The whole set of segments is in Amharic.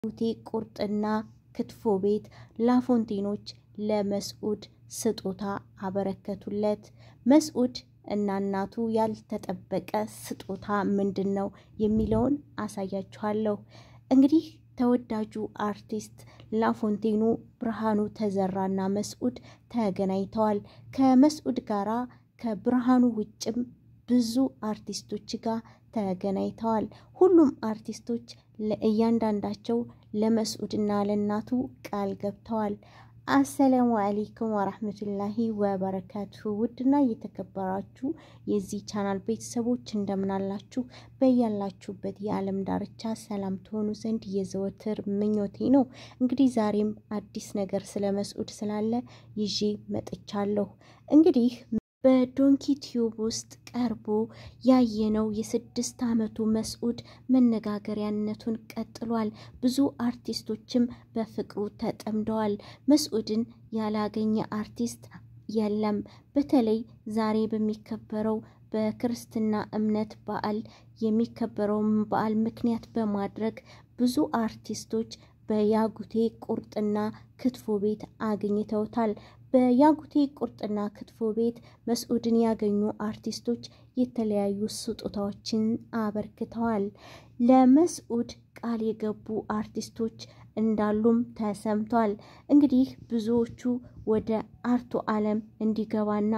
ቴ ቁርጥና ክትፎ ቤት ላፎንቴኖች ለመስዑድ ስጦታ አበረከቱለት። መስዑድ እና እናቱ ያልተጠበቀ ስጦታ ምንድን ነው የሚለውን አሳያችኋለሁ። እንግዲህ ተወዳጁ አርቲስት ላፎንቴኑ ብርሃኑ ተዘራና መስዑድ ተገናኝተዋል። ከመስዑድ ጋራ ከብርሃኑ ውጭም ብዙ አርቲስቶች ጋር ተገናኝተዋል። ሁሉም አርቲስቶች ለእያንዳንዳቸው ለመስዑድና ለእናቱ ቃል ገብተዋል። አሰላሙ አሌይኩም ወራህመቱላሂ ወበረካቱሁ። ውድና እየተከበራችሁ የዚህ ቻናል ቤተሰቦች እንደምናላችሁ በያላችሁበት የዓለም ዳርቻ ሰላም ትሆኑ ዘንድ የዘወትር ምኞቴ ነው። እንግዲህ ዛሬም አዲስ ነገር ስለ መስዑድ ስላለ ይዤ መጥቻለሁ። እንግዲህ በዶንኪ ቲዩብ ውስጥ ቀርቦ ያየነው የስድስት ዓመቱ መስዑድ መነጋገሪያነቱን ቀጥሏል። ብዙ አርቲስቶችም በፍቅሩ ተጠምደዋል። መስዑድን ያላገኘ አርቲስት የለም። በተለይ ዛሬ በሚከበረው በክርስትና እምነት በዓል የሚከበረውን በዓል ምክንያት በማድረግ ብዙ አርቲስቶች በያጉቴ ቁርጥና ክትፎ ቤት አግኝተውታል። በያጉቴ ቁርጥና ክትፎ ቤት መስዑድን ያገኙ አርቲስቶች የተለያዩ ስጦታዎችን አበርክተዋል። ለመስዑድ ቃል የገቡ አርቲስቶች እንዳሉም ተሰምቷል። እንግዲህ ብዙዎቹ ወደ አርቱ ዓለም እንዲገባና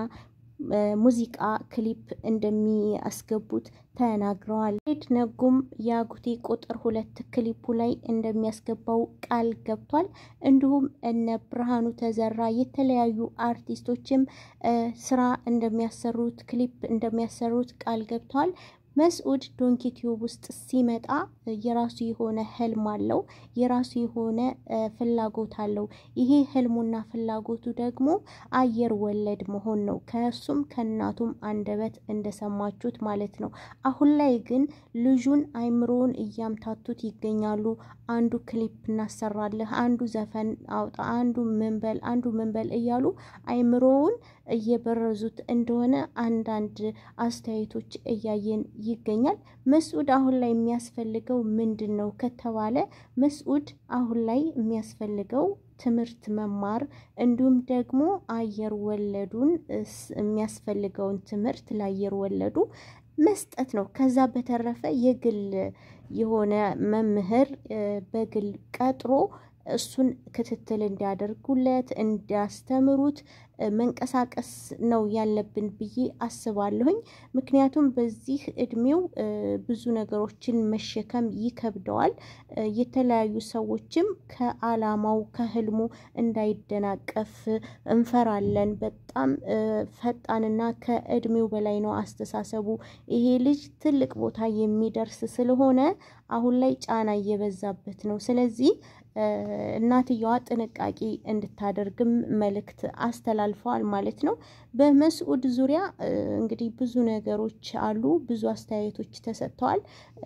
ሙዚቃ ክሊፕ እንደሚያስገቡት ተናግረዋል። ሬድ ነጉም የአጉቴ ቁጥር ሁለት ክሊፑ ላይ እንደሚያስገባው ቃል ገብቷል። እንዲሁም እነ ብርሃኑ ተዘራ የተለያዩ አርቲስቶችም ስራ እንደሚያሰሩት ክሊፕ እንደሚያሰሩት ቃል ገብተዋል። መስዑድ ዶንኪ ቲዩብ ውስጥ ሲመጣ የራሱ የሆነ ህልም አለው። የራሱ የሆነ ፍላጎት አለው። ይሄ ህልሙና ፍላጎቱ ደግሞ አየር ወለድ መሆን ነው። ከእሱም ከእናቱም አንደበት እንደሰማችሁት ማለት ነው። አሁን ላይ ግን ልጁን አይምሮውን እያምታቱት ይገኛሉ። አንዱ ክሊፕ እናሰራለህ፣ አንዱ ዘፈን አውጣ፣ አንዱ ምንበል፣ አንዱ ምንበል እያሉ አይምሮውን እየበረዙት እንደሆነ አንዳንድ አስተያየቶች እያየን ይገኛል። መስዑድ አሁን ላይ የሚያስፈልገው ምንድን ነው ከተባለ መስዑድ አሁን ላይ የሚያስፈልገው ትምህርት መማር እንዲሁም ደግሞ አየር ወለዱን የሚያስፈልገውን ትምህርት ለአየር ወለዱ መስጠት ነው። ከዛ በተረፈ የግል የሆነ መምህር በግል ቀጥሮ እሱን ክትትል እንዲያደርጉለት እንዲያስተምሩት መንቀሳቀስ ነው ያለብን ብዬ አስባለሁኝ። ምክንያቱም በዚህ እድሜው ብዙ ነገሮችን መሸከም ይከብደዋል። የተለያዩ ሰዎችም ከአላማው ከህልሙ እንዳይደናቀፍ እንፈራለን። በጣም ፈጣንና ከእድሜው በላይ ነው አስተሳሰቡ። ይሄ ልጅ ትልቅ ቦታ የሚደርስ ስለሆነ አሁን ላይ ጫና እየበዛበት ነው። ስለዚህ እናትየዋ ጥንቃቄ እንድታደርግም መልእክት አስተላልፈዋል ማለት ነው። በመስዑድ ዙሪያ እንግዲህ ብዙ ነገሮች አሉ፣ ብዙ አስተያየቶች ተሰጥተዋል።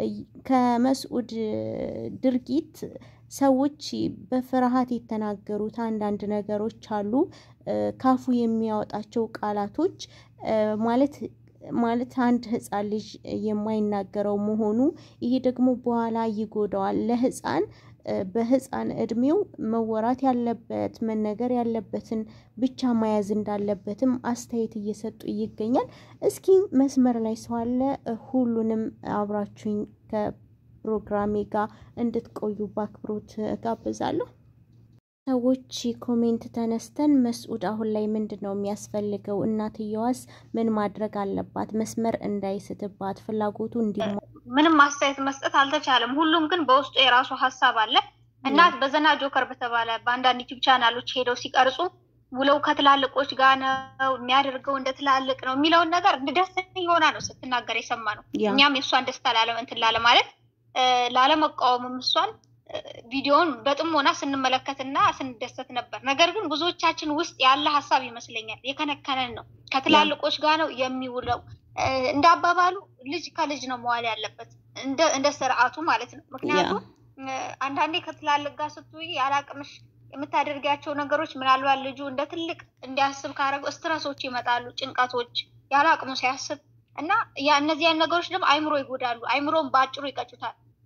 ከመስዑድ ድርጊት ሰዎች በፍርሃት የተናገሩት አንዳንድ ነገሮች አሉ። ካፉ የሚያወጣቸው ቃላቶች ማለት ማለት አንድ ህፃን ልጅ የማይናገረው መሆኑ ይሄ ደግሞ በኋላ ይጎዳዋል ለህፃን በህፃን እድሜው መወራት ያለበት መነገር ያለበትን ብቻ መያዝ እንዳለበትም አስተያየት እየሰጡ ይገኛል። እስኪ መስመር ላይ ሰው አለ። ሁሉንም አብራችሁኝ ከፕሮግራሜ ጋር እንድትቆዩ በአክብሮት ጋብዛለሁ። ሰዎች ኮሜንት ተነስተን መስዑድ አሁን ላይ ምንድን ነው የሚያስፈልገው? እናትየዋስ ምን ማድረግ አለባት? መስመር እንዳይስትባት ፍላጎቱ እንዲ ምንም አስተያየት መስጠት አልተቻለም። ሁሉም ግን በውስጡ የራሱ ሀሳብ አለ። እናት በዘና ጆከር በተባለ በአንዳንድ ዩቲዩብ ቻናሎች ሄደው ሲቀርጹ ውለው ከትላልቆች ጋር ነው የሚያደርገው እንደ ትላልቅ ነው የሚለውን ነገር እንደ ደስተኛ ሆና ነው ስትናገር የሰማ ነው። እኛም የእሷን ደስታ ላለመንትን ላለ ማለት ላለመቃወምም እሷን ቪዲዮውን በጥሞና ስንመለከትና ስንደሰት ነበር። ነገር ግን ብዙዎቻችን ውስጥ ያለ ሀሳብ ይመስለኛል የከነከነን ነው። ከትላልቆች ጋር ነው የሚውለው። እንደ አባባሉ ልጅ ከልጅ ነው መዋል ያለበት እንደ ስርዓቱ ማለት ነው። ምክንያቱም አንዳንዴ ከትላልቅ ጋር ስትውይ ያላቅምሽ የምታደርጊያቸው ነገሮች ምናልባት ልጁ እንደ ትልቅ እንዲያስብ ካደረገው ስትረሶች ይመጣሉ፣ ጭንቀቶች ያላቅሙ ሲያስብ እና እነዚያን ነገሮች ደግሞ አይምሮ ይጎዳሉ። አይምሮን በአጭሩ ይቀጩታል።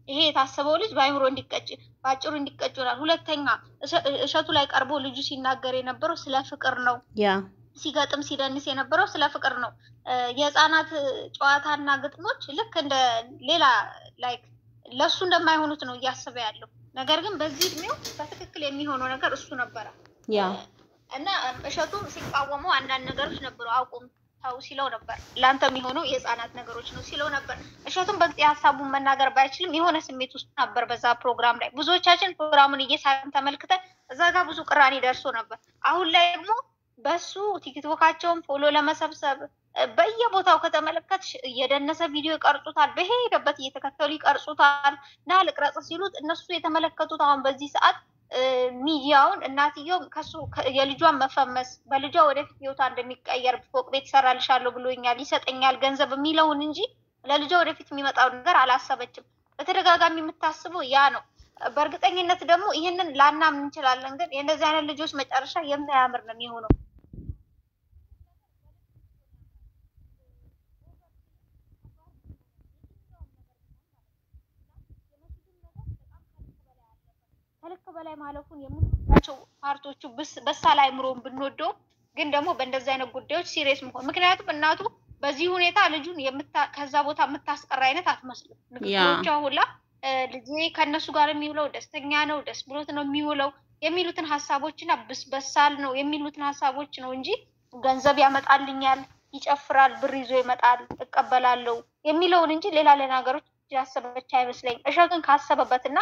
ይሄ የታሰበው ልጅ በአይምሮ እንዲቀጭ በአጭሩ እንዲቀጭ ይሆናል። ሁለተኛ እሸቱ ላይ ቀርቦ ልጁ ሲናገር የነበረው ስለ ፍቅር ነው። ያ ሲገጥም ሲደንስ የነበረው ስለ ፍቅር ነው። የህፃናት ጨዋታና ግጥሞች ልክ እንደ ሌላ ላይክ ለእሱ እንደማይሆኑት ነው እያሰበ ያለው። ነገር ግን በዚህ እድሜው በትክክል የሚሆነው ነገር እሱ ነበረ ያ እና እሸቱም ሲቃወመው አንዳንድ ነገሮች ነበሩ። አቁም ተው ሲለው ነበር። ለአንተ የሚሆነው የህፃናት ነገሮች ነው ሲለው ነበር። እሸቱም በዚህ ሀሳቡን መናገር ባይችልም የሆነ ስሜት ውስጥ ነበር በዛ ፕሮግራም ላይ። ብዙዎቻችን ፕሮግራሙን እየሳን ተመልክተን እዛ ጋር ብዙ ቅራኔ ደርሶ ነበር። አሁን ላይ ደግሞ በሱ ቲክቶካቸውን ፎሎ ለመሰብሰብ በየቦታው ከተመለከት እየደነሰ ቪዲዮ ይቀርጹታል። በሄደበት እየተከተሉ ይቀርጹታል። ና ልቅረጽ ሲሉት እነሱ የተመለከቱት አሁን በዚህ ሰዓት ሚዲያውን እናትየው ከሱ የልጇን መፈመስ በልጇ ወደፊት ህይወቷ እንደሚቀየር ፎቅ ቤት ይሰራልሻለሁ ብሎኛል፣ ይሰጠኛል ገንዘብ የሚለውን እንጂ ለልጇ ወደፊት የሚመጣውን ነገር አላሰበችም። በተደጋጋሚ የምታስበው ያ ነው። በእርግጠኝነት ደግሞ ይህንን ላናምን እንችላለን፣ ግን የእነዚህ አይነት ልጆች መጨረሻ የማያምር ነው የሚሆነው። ከልክ በላይ ማለፉን የምንወዳቸው ፓርቶቹ በሳል አይምሮን ብንወደውም ግን ደግሞ በእንደዚህ አይነት ጉዳዮች ሲሪየስ መሆን ምክንያቱም እናቱ በዚህ ሁኔታ ልጁን ከዛ ቦታ የምታስቀራ አይነት አትመስልም። ንግግሮቿ ሁላ ልጄ ከእነሱ ጋር የሚውለው ደስተኛ ነው፣ ደስ ብሎት ነው የሚውለው የሚሉትን ሀሳቦችና በሳል ነው የሚሉትን ሀሳቦች ነው እንጂ ገንዘብ ያመጣልኛል፣ ይጨፍራል፣ ብር ይዞ ይመጣል፣ እቀበላለሁ የሚለውን እንጂ ሌላ ሌላ ነገሮች ያሰበች አይመስለኝም። እሸቱን ካሰበበትና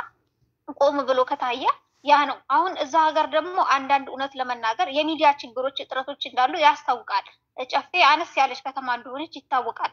ቆም ብሎ ከታየ ያ ነው። አሁን እዛ ሀገር ደግሞ አንዳንድ እውነት ለመናገር የሚዲያ ችግሮች፣ እጥረቶች እንዳሉ ያስታውቃል። ጨፌ አነስ ያለች ከተማ እንደሆነች ይታወቃል።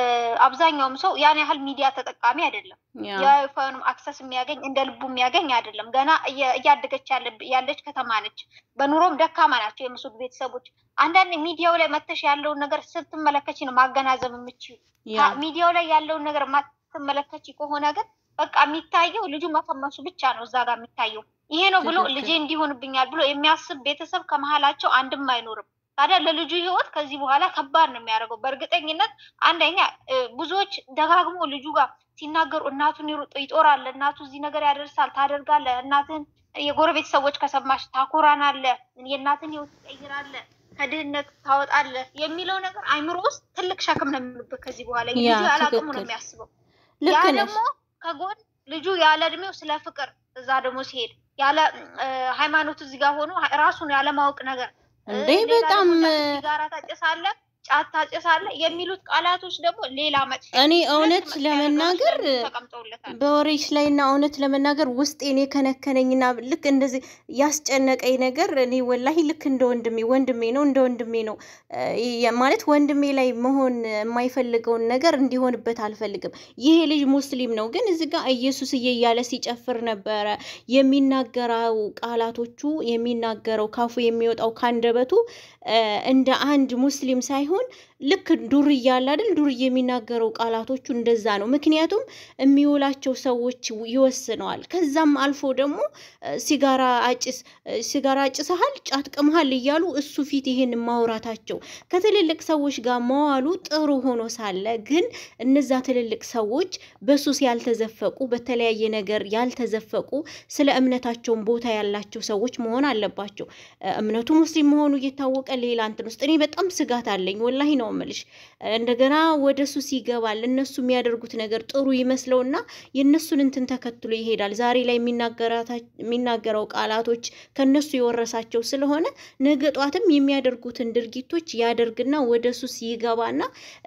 አብዛኛውም ሰው ያን ያህል ሚዲያ ተጠቃሚ አይደለም። የዋይፋዩንም አክሰስ የሚያገኝ እንደ ልቡ የሚያገኝ አይደለም። ገና እያደገች ያለች ከተማ ነች። በኑሮም ደካማ ናቸው የምሱድ ቤተሰቦች። አንዳንድ ሚዲያው ላይ መተሽ ያለውን ነገር ስትመለከች ነው ማገናዘብ የምችሉ። ሚዲያው ላይ ያለውን ነገር ማትመለከች ከሆነ ግን በቃ የሚታየው ልጁ መፈመሱ ብቻ ነው እዛ ጋር የሚታየው። ይሄ ነው ብሎ ልጄ እንዲሆንብኛል ብሎ የሚያስብ ቤተሰብ ከመሀላቸው አንድም አይኖርም። ታዲያ ለልጁ ህይወት ከዚህ በኋላ ከባድ ነው የሚያደርገው። በእርግጠኝነት አንደኛ ብዙዎች ደጋግሞ ልጁ ጋር ሲናገሩ እናቱን ይጦራል፣ እናቱ እዚህ ነገር ያደርሳል፣ ታደርጋለ፣ እናትን የጎረቤት ሰዎች ከሰማሽ ታኮራናለ፣ የእናትን ህይወት ትቀይራለ፣ ከድህነት ታወጣለ የሚለው ነገር አይምሮ ውስጥ ትልቅ ሸክም ነው የሚሆንበት ከዚህ በኋላ ልጁ ያላቅሙ ነው የሚያስበው። ያ ደግሞ ከጎን ልጁ ያለ እድሜው ስለ ፍቅር እዛ ደግሞ ሲሄድ ያለ ሃይማኖት እዚህ ጋር ሆኖ ራሱን ያለማወቅ ነገር እንዴ በጣም ሲጋራ ታጨሳለህ፣ ጫት ታጨሳለህ የሚሉት ቃላቶች ደግሞ ሌላ መጥፎ እኔ እውነት ለመናገር ተቀምጠውለታል። በወሬሽ ላይ እና እውነት ለመናገር ውስጤን የከነከነኝና ልክ እንደዚህ ያስጨነቀኝ ነገር እኔ ወላሂ ልክ እንደ ወንድሜ ወንድሜ ነው እንደ ወንድሜ ነው ማለት ወንድሜ ላይ መሆን የማይፈልገውን ነገር እንዲሆንበት አልፈልግም። ይሄ ልጅ ሙስሊም ነው፣ ግን እዚህ ጋር ኢየሱስዬ እያለ ሲጨፍር ነበረ። የሚናገረው ቃላቶቹ የሚናገረው ካፉ የሚወጣው ካንደበቱ እንደ አንድ ሙስሊም ሳይሆን ልክ ዱርዬ እያለ አይደል ዱርዬ የሚናገረው ቃላቶቹ እንደዛ ነው። ምክንያቱም የሚውላቸው ሰዎች ይወስነዋል። ከዛም አልፎ ደግሞ ሲጋራ አጭስ ሲጋራ አጭሰሃል፣ ጫት ቅምሃል እያሉ እሱ ፊት ይሄን ማውራታቸው ከትልልቅ ሰዎች ጋር መዋሉ ጥሩ ሆኖ ሳለ ግን እነዛ ትልልቅ ሰዎች በሱስ ያልተዘፈቁ በተለያየ ነገር ያልተዘፈቁ ስለ እምነታቸውን ቦታ ያላቸው ሰዎች መሆን አለባቸው። እምነቱ ሙስሊም መሆኑ እየታወቀ ሌላ እንትን ውስጥ እኔ በጣም ስጋት አለኝ። ወላሂ ነው እምልሽ። እንደገና ወደ ሱስ ይገባል። እነሱ የሚያደርጉት ነገር ጥሩ ይመስለውና የእነሱን እንትን ተከትሎ ይሄዳል። ዛሬ ላይ የሚናገረው ቃላቶች ከነሱ የወረሳቸው ስለሆነ ነገ ጧትም የሚያደርጉትን ድርጊቶች ያደርግና ወደ ሱስ ይገባና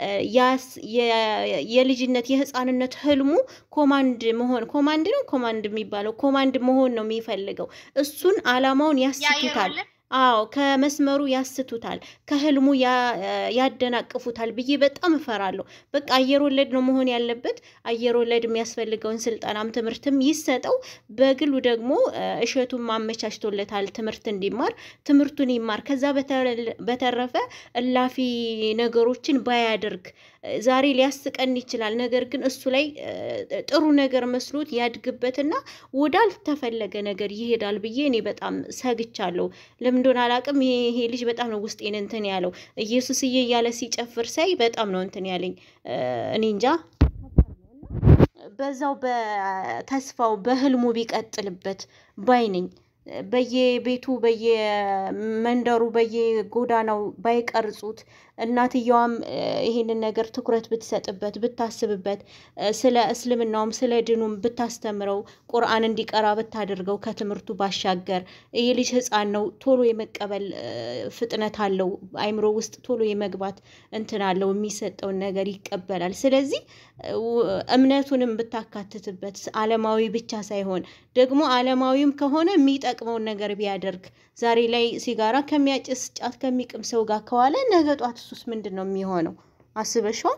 የልጅነት የህፃንነት ህልሙ ኮማንድ መሆን ኮማንድ ነው ኮማንድ የሚባለው ኮማንድ መሆን ነው የሚፈልገው። እሱን አላማውን ያስቱታል። አዎ ከመስመሩ ያስቱታል፣ ከህልሙ ያደናቅፉታል ብዬ በጣም እፈራለሁ። በቃ አየር ወለድ ነው መሆን ያለበት። አየር ወለድ የሚያስፈልገውን ስልጠናም ትምህርትም ይሰጠው። በግሉ ደግሞ እሸቱን ማመቻችቶለታል ትምህርት እንዲማር ትምህርቱን ይማር። ከዛ በተረፈ እላፊ ነገሮችን ባያደርግ ዛሬ ሊያስቀን ይችላል። ነገር ግን እሱ ላይ ጥሩ ነገር መስሎት ያድግበትና ወዳልተፈለገ ነገር ይሄዳል ብዬ እኔ በጣም ሰግቻለሁ። ለምን እንደሆነ አላውቅም። ይሄ ልጅ በጣም ነው ውስጤን እንትን ያለው። ኢየሱስዬ እያለ ሲጨፍር ሳይ በጣም ነው እንትን ያለኝ። እኔ እንጃ በዛው በተስፋው በህልሙ ቢቀጥልበት ባይ ነኝ። በየቤቱ በየመንደሩ በየጎዳናው ባይቀርጹት እናትየዋም ይሄንን ነገር ትኩረት ብትሰጥበት ብታስብበት ስለ እስልምናውም ስለ ድኑም ብታስተምረው ቁርአን እንዲቀራ ብታደርገው ከትምህርቱ ባሻገር ይሄ ልጅ ሕፃን ነው፣ ቶሎ የመቀበል ፍጥነት አለው፣ አይምሮ ውስጥ ቶሎ የመግባት እንትን አለው፣ የሚሰጠውን ነገር ይቀበላል። ስለዚህ እምነቱንም ብታካትትበት አለማዊ ብቻ ሳይሆን ደግሞ አለማዊም ከሆነ የሚጠቅመውን ነገር ቢያደርግ ዛሬ ላይ ሲጋራ ከሚያጭስ ጫት ከሚቅም ሰው ጋር ከዋለ ነገ ጧት እሱስ ምንድን ነው የሚሆነው? አስበሽዋል?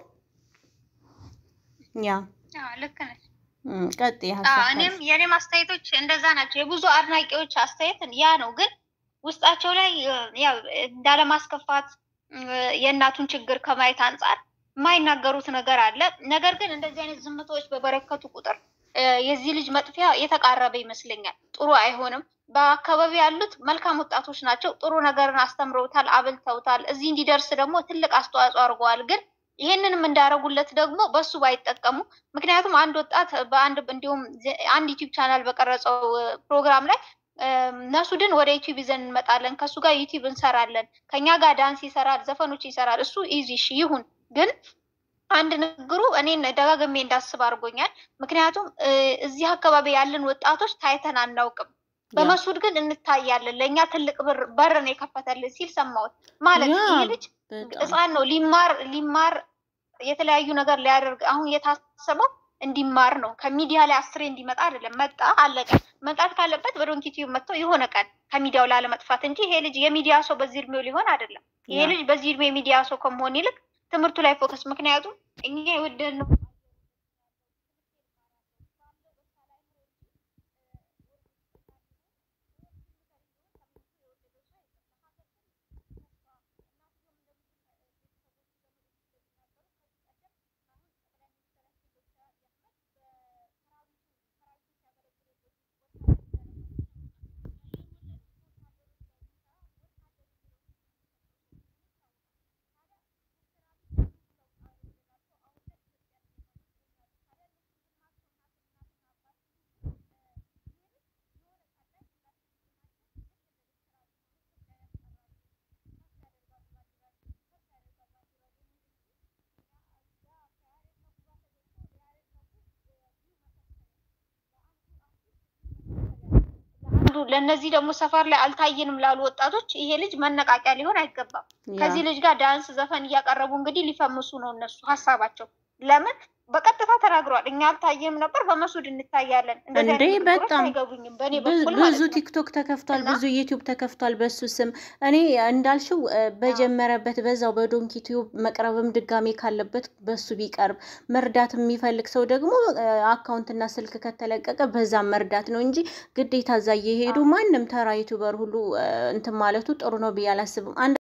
ያ ልክ ነች። ቀጥ እኔም የኔም አስተያየቶች እንደዛ ናቸው። የብዙ አድናቂዎች አስተያየት ያ ነው። ግን ውስጣቸው ላይ ያው እንዳለማስከፋት የእናቱን ችግር ከማየት አንጻር የማይናገሩት ነገር አለ። ነገር ግን እንደዚህ አይነት ዝምታዎች በበረከቱ ቁጥር የዚህ ልጅ መጥፊያ የተቃረበ ይመስለኛል። ጥሩ አይሆንም። በአካባቢ ያሉት መልካም ወጣቶች ናቸው። ጥሩ ነገርን አስተምረውታል፣ አብልተውታል። እዚህ እንዲደርስ ደግሞ ትልቅ አስተዋጽኦ አድርገዋል። ግን ይህንንም እንዳረጉለት ደግሞ በሱ ባይጠቀሙ። ምክንያቱም አንድ ወጣት በአንድ እንዲሁም አንድ ዩቲዩብ ቻናል በቀረጸው ፕሮግራም ላይ ነሱድን ወደ ዩቲዩብ ይዘን እንመጣለን፣ ከእሱ ጋር ዩቲዩብ እንሰራለን፣ ከኛ ጋር ዳንስ ይሰራል፣ ዘፈኖች ይሰራል። እሱ ኢዚሽ ይሁን ግን አንድ ንግግሩ እኔን ደጋግሜ እንዳስብ አድርጎኛል። ምክንያቱም እዚህ አካባቢ ያለን ወጣቶች ታይተን አናውቅም። በመሱድ ግን እንታያለን። ለእኛ ትልቅ በር ነው የከፈተልን ሲል ሰማሁት። ማለት ይህ ልጅ ሕፃን ነው ሊማር ሊማር የተለያዩ ነገር ሊያደርግ አሁን የታሰበው እንዲማር ነው። ከሚዲያ ላይ አስሬ እንዲመጣ አይደለም። መጣ አለቀ። መምጣት ካለበት በዶንኪ ቲዩብ መጥተው የሆነ ቀን ከሚዲያው ላለመጥፋት እንጂ ይሄ ልጅ የሚዲያ ሰው በዚህ እድሜው ሊሆን አይደለም። ይሄ ልጅ በዚህ እድሜ የሚዲያ ሰው ከመሆን ይልቅ ትምህርቱ ላይ ፎከስ። ምክንያቱም እኛ የወደድነው ለእነዚህ ደግሞ ሰፈር ላይ አልታየንም ላሉ ወጣቶች ይሄ ልጅ መነቃቂያ ሊሆን አይገባም። ከዚህ ልጅ ጋር ዳንስ፣ ዘፈን እያቀረቡ እንግዲህ ሊፈምሱ ነው እነሱ ሀሳባቸው። ለምን በቀጥታ ተናግረዋል። እኛ አልታየም ነበር፣ በመሱድ እንታያለን። እንዴ በጣም አይገቡኝም። በእኔ በኩል ማለት ብዙ ነው። ቲክቶክ ተከፍቷል፣ ብዙ ዩቲዩብ ተከፍቷል በሱ ስም። እኔ እንዳልሽው በጀመረበት በዛው በዶንኪ ቲዩብ መቅረብም ድጋሜ ካለበት በሱ ቢቀርብ፣ መርዳት የሚፈልግ ሰው ደግሞ አካውንትና ስልክ ከተለቀቀ በዛም መርዳት ነው እንጂ ግዴታ እዛ እየሄዱ ማንም ተራ ዩቱበር ሁሉ እንትን ማለቱ ጥሩ ነው ብዬ አላስብም።